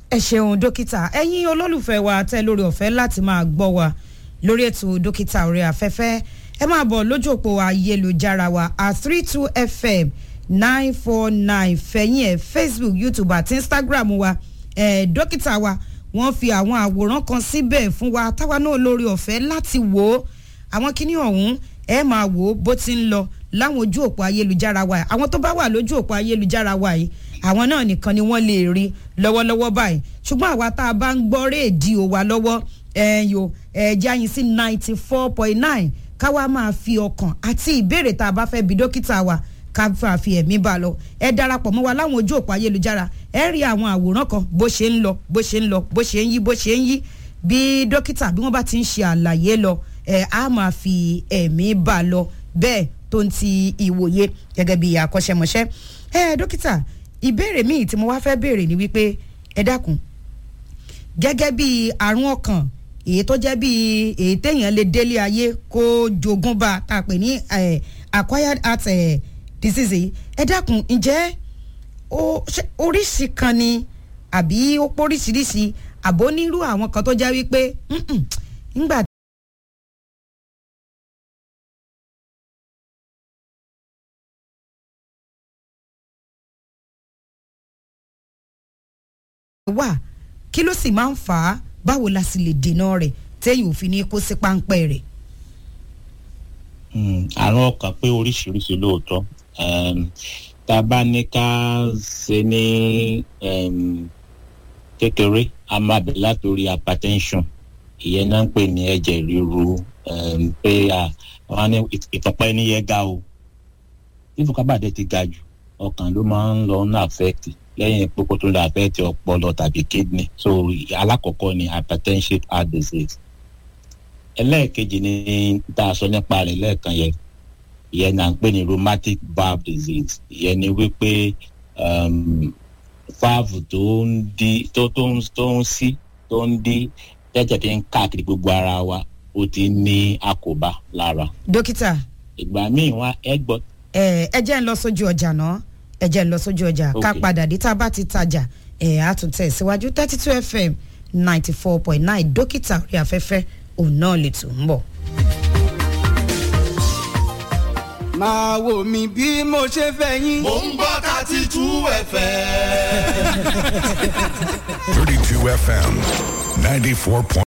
ẹ ṣeun dókítà ẹ̀yin olólùfẹ́ wa tẹ́ lórí ọ̀fẹ́ láti máa gbọ́ wa lórí ètò dókítà orí afẹ́fẹ́ ẹ máa bọ̀ lójú òpó ayélujára wa at three two fm nine four nine fẹ̀yìn ẹ̀ facebook youtube àti instagram wa ẹ̀ dókítà wa wọ́n fi àwọn àwòrán kan síbẹ̀ fún wa táwa náà lórí ọ̀fẹ́ láti wò ó àwọn kíní ọ̀hún ẹ máa wò ó bó ti ń lọ láwọn ojú òpó ayélujára wa àwọn tó bá wà lójú òpó ayélujára wa yìí àwọn náà nìkan ni wọ́n lè rí lọ́wọ́lọ́wọ́ báyìí ṣùgbọ́n àwa tá a bá ń gbọ́ rédíò wa lọ́wọ́ ẹ̀yọ ẹ̀já yín sí ninety four point nine káwa máa fi ọkàn àti ìbéèrè tá a bá fẹ́ bi dókítà wa ká fà fi ẹ̀mí bá a lọ ẹ darapọ̀ mọ́ wa láwọn ojú òpó ayélujára ẹ rí àwọn àwòrán kan bó ṣe ń lọ bó ṣe ń lọ bó ṣe ń yí bó ṣe ń yí bí dókítà bí wọ́n bá ti ń ṣe àlàyé lọ ẹ á máa fi ẹ̀mí bá a lọ bẹ́ẹ̀ tó ń ti ìwòye gẹ́gẹ́ bí akọ́ṣẹ́mọṣẹ́ ẹ dókítà ìbéèrè míì tí mo wá fẹ́ béèrè ni wípé ẹ dákun gẹ́gẹ́ bí àrùn ọkàn èyí tó jẹ́ bí èyí téèyàn lè délé ayé kó jogún bá tá a pè ní acquired heart eh, disease yìí ẹ dákun ǹjẹ́ oríṣi kan ni àbí ó póríṣiríṣi àbó nírú àwọn kan tó jẹ́ wípé ńgbà wà kí ló sì máa ń fà á báwo la sì lè dènà rẹ̀ téyìn òfin ní kó sí páńpẹ́ rẹ̀. àrùn ọkàn pé oríṣiríṣi lóòótọ́ tá a bá ní ká ṣe ní kékeré a máa bẹ̀ látòrí hypertension ìyẹn náà ń pè ní ẹ̀jẹ̀ ríru pé àwọn ní ìtọ́pẹ́ ẹni yẹn ga o tí ìfọ̀kábàdé ti ga jù ọkàn ló máa ń lọ ní affect lẹ́yìn pópó tó lè affect ọpọlọ tàbí kidney so alákọ̀ọ́kọ́ ni hypertension heart disease ẹlẹ́ẹ̀kejì ni tá a sọ nípa rẹ̀ lẹ́ẹ̀kan yẹn ìyẹn náà ń pè ní rheumatic valve disease ìyẹn ni wípé valve tó ń di tó tó ń tó ń sí tó ń di tẹ́tẹ̀ fi ń káàkiri gbogbo ara wa ó ti ní àkóbá lára. dókítà. ìgbà míì wá ẹ gbọ́. ẹ ẹ jẹ́ ń lọ sójú ọjà náà ẹ jẹ́ ń lọ sójú ọjà ká padà dé tá a bá ti tajà ẹ̀ á tún tẹ̀ síwájú thirty two fm ninety four point nine dókítà orí afẹ́fẹ́ òun náà lè tún ń bọ̀. máa wò mí bí mo ṣe fẹ́ yín. mo ń gbọ́ thirty two fm. thirty two fm ninety four point.